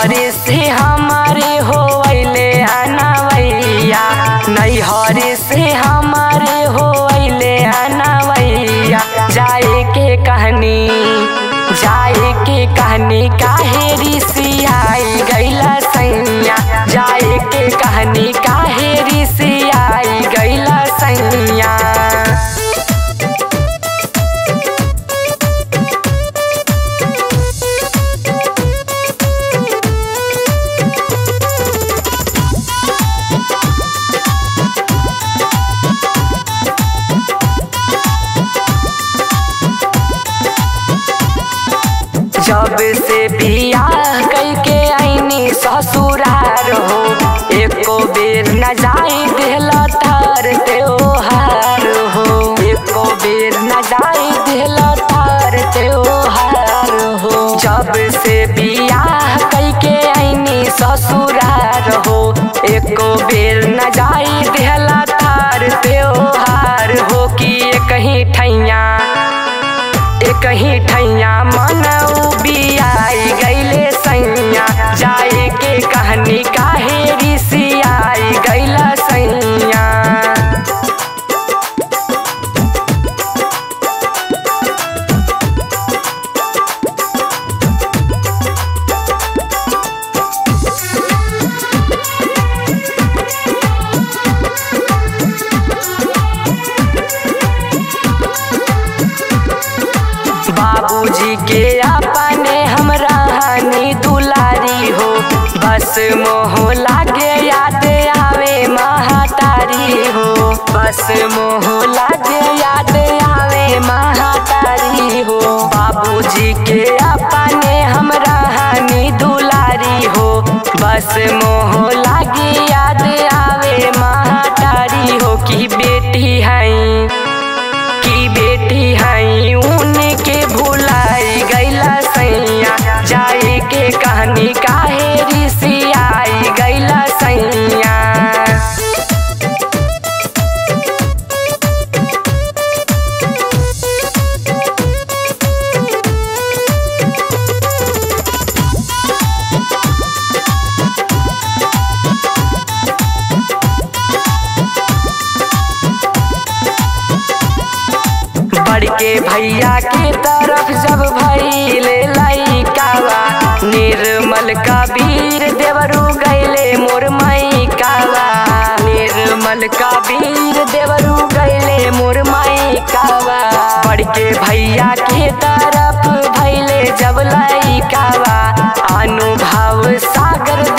नैहर से हमारे होइले अनवैया नैहर से हमारे होइले अनवैया जाए के कहनी जाए के कहनी काहे रिसियाई गैला सैया जाए के कहनी काहे रिसियाई गैला सैया जब से बियाह कैके आईनी ससुरार हो एको बेर न जाई देहला तार त्योहार हो एको बेर न जाई देहला तार त्योहार हो जब से बियाह कैके आईनी ससुरार हो एको बेर न जाई देहला तार त्योहार हो कि कहीं ठैया कहीं ठैया मन बियाई गैले सैया जाए के कहनी काहे रिसियाई गैला सैया बाबूजी के अपने हमरा हानि दुलारी हो बस मोह लागे याद आवे महातारी हो बस मोह लागे याद आवे महातारी हो बाबूजी के अपने हमरा हानि दुलारी हो बस मोह लागे याद आवे महातारी हो कि बेटी है की बेटी हई उनके भुलाई गैला सैया जाए के कहानी काहे रिसियाई गैला सैया बड़के भैया के तरफ जब भैले लैकावा निर्मल कबीर देवरू गैले मोर मैकावा निर्मल कबीर देवरू गैले मोर मैकावा बड़के भैया के तरफ भैले जब लैकावा अनुभव सागर